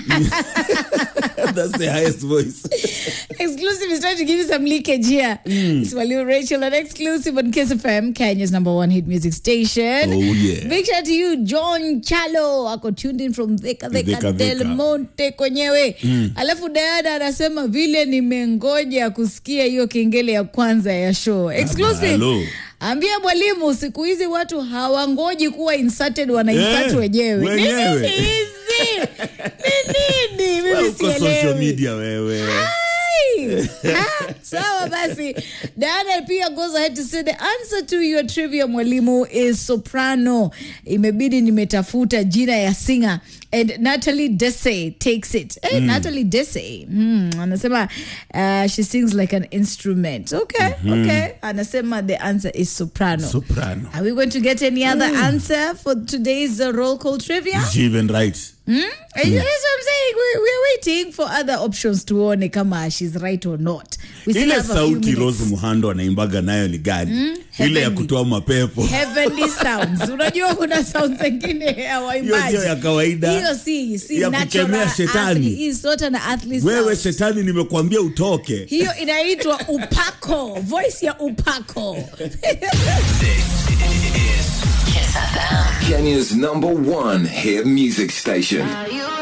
That's the highest voice. Exclusive is trying to give you some leakage here. It's Waliu Rachel and exclusive on Kiss FM, Kenya's number one hit music station. Oh, yeah. Big shout out to you, John Chalo. Ako tuned in from Thika Thika Thika, Del Thika. Monte kwenyewe. Alafu Diana anasema vile nimengoja kusikia hiyo kengele ya kwanza ya show. Exclusive. hello. Ambia mwalimu siku hizi watu hawangoji kuwa inserted wana insert Eh, wenyewe. Ni wenyewe. nini hizi? Ni nini? Wewe Mimi uko social sielewi. media wewe. Ai! Ha, sawa basi Diana pia goes ahead to say the answer to your trivia mwalimu is soprano imebidi nimetafuta jina ya singer and Natalie Desse takes it hey, Natalie Desse mm, anasema uh, she sings like an instrument okay okay anasema the answer is soprano Soprano. are we going to get any other answer for today's uh, roll call trivia She even right. Mm? That's what I'm saying. We, we're waiting for other options tuone kama she's right or not. We still Ile have a few sauti minutes. Rose Muhando anaimbaga nayo ni gani? Ile ya Heavenly. kutoa mapepo. Heavenly sounds. Unajua kuna sounds zingine ya Hiyo waimbaji. sio ya kawaida. Hiyo si si Ya natural kukemea shetani. earthly. Hii sort na earthly Wewe sound. shetani nimekuambia utoke. Hiyo inaitwa upako. Voice ya upako. Kenya's number one hit music station.